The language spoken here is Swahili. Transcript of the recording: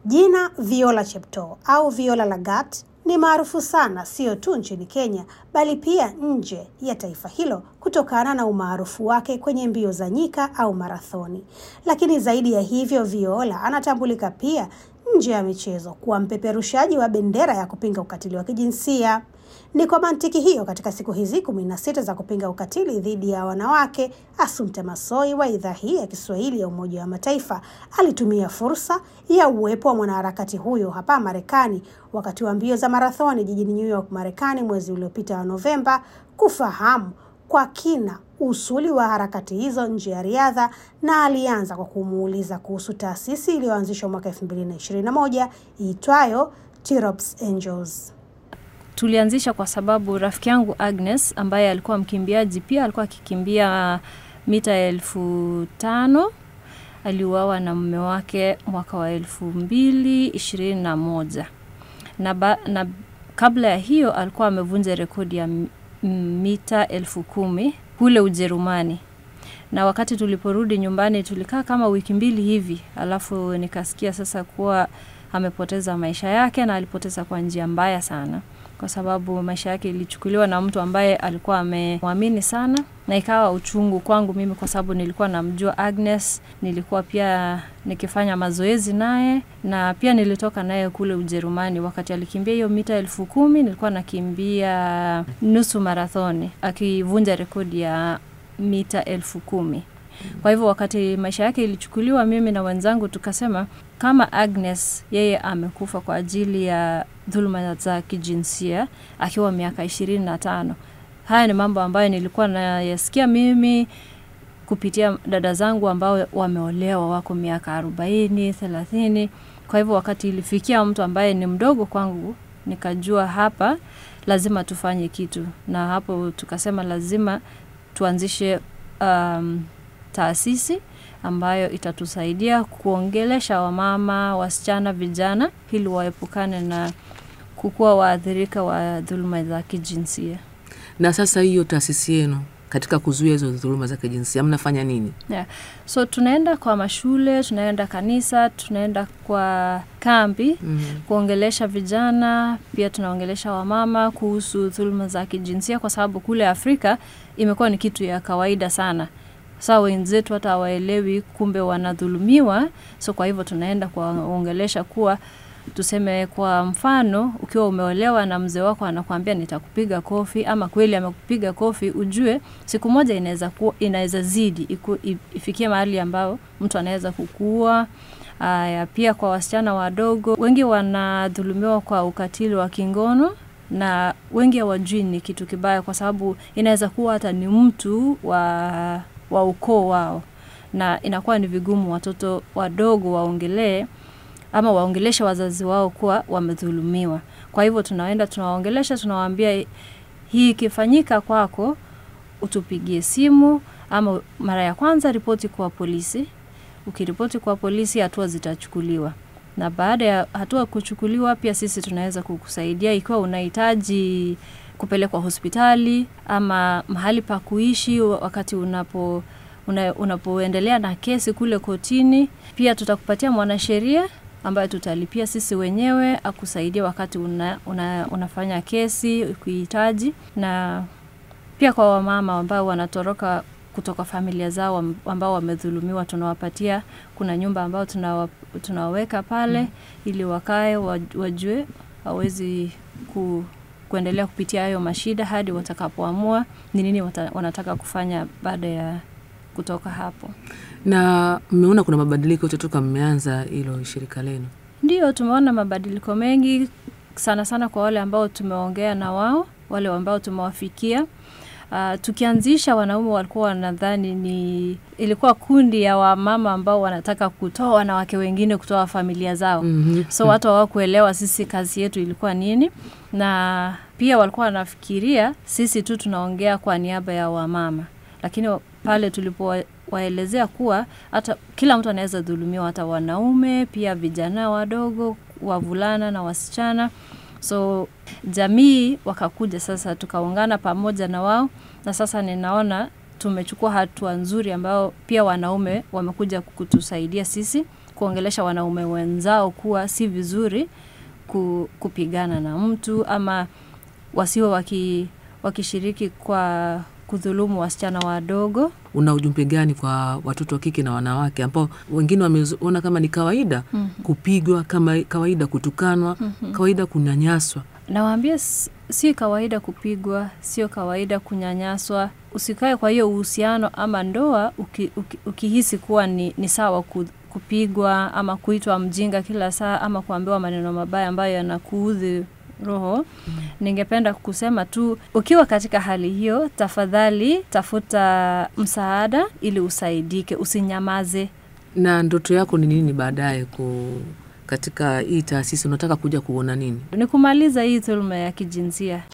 Jina Viola Cheptoo au Viola Lagat ni maarufu sana sio tu nchini Kenya bali pia nje ya taifa hilo kutokana na umaarufu wake kwenye mbio za nyika au marathoni. Lakini zaidi ya hivyo, Viola anatambulika pia nje ya michezo kuwa mpeperushaji wa bendera ya kupinga ukatili wa kijinsia. Ni kwa mantiki hiyo, katika siku hizi kumi na sita za kupinga ukatili dhidi ya wanawake, Assumpta Massoi wa idhaa hii ya Kiswahili ya Umoja wa Mataifa alitumia fursa ya uwepo wa mwanaharakati huyo hapa Marekani wakati wa mbio za marathoni jijini New York, Marekani mwezi uliopita wa Novemba, kufahamu kwa kina usuli wa harakati hizo nje ya riadha, na alianza kwa kumuuliza kuhusu taasisi iliyoanzishwa mwaka 2021 iitwayo Tirops Angels. Tulianzisha kwa sababu rafiki yangu Agnes ambaye alikuwa mkimbiaji pia alikuwa akikimbia mita elfu tano aliuawa na mume wake mwaka wa elfu mbili ishirini na moja na, ba, na kabla ya hiyo alikuwa amevunja rekodi ya mita elfu kumi kule Ujerumani na wakati tuliporudi nyumbani tulikaa kama wiki mbili hivi, alafu nikasikia sasa kuwa amepoteza maisha yake na alipoteza kwa njia mbaya sana, kwa sababu maisha yake ilichukuliwa na mtu ambaye alikuwa amemwamini sana, na ikawa uchungu kwangu mimi, kwa sababu nilikuwa namjua Agnes, nilikuwa pia nikifanya mazoezi naye na pia nilitoka naye kule Ujerumani. Wakati alikimbia hiyo mita elfu kumi nilikuwa nakimbia nusu marathoni, akivunja rekodi ya mita elfu kumi. Kwa hivyo wakati maisha yake ilichukuliwa, mimi na wenzangu tukasema kama Agnes yeye amekufa kwa ajili ya dhuluma za kijinsia akiwa miaka ishirini na tano. Haya ni mambo ambayo nilikuwa nayasikia mimi kupitia dada zangu ambao wameolewa wako miaka arobaini, thelathini. Kwa hivyo wakati ilifikia mtu ambaye ni mdogo kwangu, nikajua hapa lazima tufanye kitu, na hapo tukasema lazima tuanzishe um, taasisi ambayo itatusaidia kuongelesha wamama, wasichana, vijana ili waepukane na kukuwa waathirika wa dhuluma za kijinsia. Na sasa hiyo taasisi yenu katika kuzuia hizo dhuluma za kijinsia mnafanya nini? Yeah. So tunaenda kwa mashule, tunaenda kanisa, tunaenda kwa kambi mm -hmm. kuongelesha vijana, pia tunaongelesha wamama kuhusu dhuluma za kijinsia, kwa sababu kule Afrika imekuwa ni kitu ya kawaida sana. Saa wenzetu hata hawaelewi kumbe wanadhulumiwa. So kwa hivyo tunaenda kuwaongelesha kuwa tuseme kwa mfano, ukiwa umeolewa na mzee wako anakuambia nitakupiga kofi, ama kweli amekupiga kofi, ujue siku moja inaweza kuwa inaweza zidi iku, ifikie mahali ambao mtu anaweza kukua. Aya, pia kwa wasichana wadogo wengi wanadhulumiwa kwa ukatili wa kingono na wengi hawajui ni kitu kibaya, kwa sababu inaweza kuwa hata ni mtu wa, wa ukoo wao, na inakuwa ni vigumu watoto wadogo waongelee ama waongeleshe wazazi wao kuwa wamedhulumiwa. Kwa hivyo tunaenda tunawaongelesha, tunawaambia hii ikifanyika kwako, utupigie simu, ama mara ya kwanza ripoti kwa polisi. Ukiripoti kwa polisi, hatua zitachukuliwa, na baada ya hatua kuchukuliwa, pia sisi tunaweza kukusaidia ikiwa unahitaji kupelekwa hospitali ama mahali pa kuishi wakati unapo una, unapoendelea na kesi kule kotini. Pia tutakupatia mwanasheria ambayo tutalipia sisi wenyewe akusaidia wakati una, una, unafanya kesi ukihitaji, na pia kwa wamama ambao wanatoroka kutoka familia zao ambao wamedhulumiwa, tunawapatia kuna nyumba ambao tunawa, tunawaweka pale mm, ili wakae wajue hawezi ku, kuendelea kupitia hayo mashida hadi watakapoamua ni nini wanataka kufanya baada ya kutoka hapo. Na mmeona kuna mabadiliko yote toka mmeanza hilo shirika lenu? Ndio, tumeona mabadiliko mengi sana sana kwa wale ambao tumeongea na wao, wale ambao tumewafikia. Uh, tukianzisha wanaume walikuwa wanadhani ni ilikuwa kundi ya wamama ambao wanataka kutoa wanawake wengine kutoa familia zao. mm -hmm. So watu hawakuelewa sisi kazi yetu ilikuwa nini, na pia walikuwa wanafikiria sisi tu tunaongea kwa niaba ya wamama, lakini pale tulipowaelezea kuwa hata kila mtu anaweza dhulumiwa, hata wanaume pia, vijana wadogo, wavulana na wasichana. So jamii wakakuja sasa, tukaungana pamoja na wao, na sasa ninaona tumechukua hatua nzuri, ambao pia wanaume wamekuja kutusaidia sisi kuongelesha wanaume wenzao kuwa si vizuri ku, kupigana na mtu ama wasiwe waki, wakishiriki kwa kudhulumu wasichana wadogo. Una ujumbe gani kwa watoto wa kike na wanawake ambao wengine wameona kama ni kawaida Mhm. kupigwa, kama kawaida kutukanwa, kawaida kunyanyaswa? Nawaambia s- si kawaida kupigwa, sio kawaida kunyanyaswa. Usikae kwa hiyo uhusiano ama ndoa uki, uki, ukihisi kuwa ni, ni sawa ku, kupigwa ama kuitwa mjinga kila saa ama kuambiwa maneno mabaya ambayo yanakuudhi roho. Ningependa kusema tu, ukiwa katika hali hiyo, tafadhali tafuta msaada ili usaidike, usinyamaze. Na ndoto yako ni nini baadaye ku katika hii taasisi? Unataka kuja kuona nini? Ni kumaliza hii dhuluma ya kijinsia.